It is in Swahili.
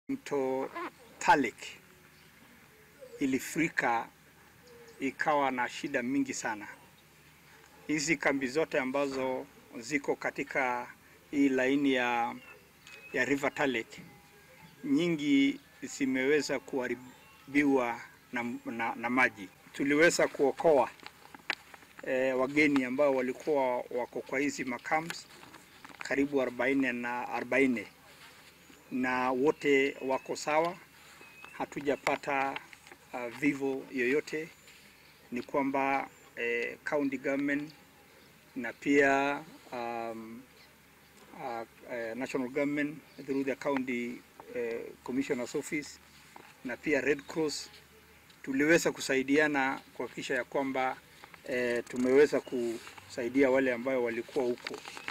Mto Talik ilifurika ikawa na shida mingi sana. Hizi kambi zote ambazo ziko katika hii laini ya, ya River Talik nyingi zimeweza kuharibiwa na, na, na maji. Tuliweza kuokoa e, wageni ambao walikuwa wako kwa hizi makams karibu 40 na 40 na wote wako sawa, hatujapata uh, vivo yoyote. Ni kwamba eh, county government na pia um, uh, uh, national government through the county uh, commissioner's office na pia Red Cross tuliweza kusaidiana kuhakikisha ya kwamba eh, tumeweza kusaidia wale ambao walikuwa huko.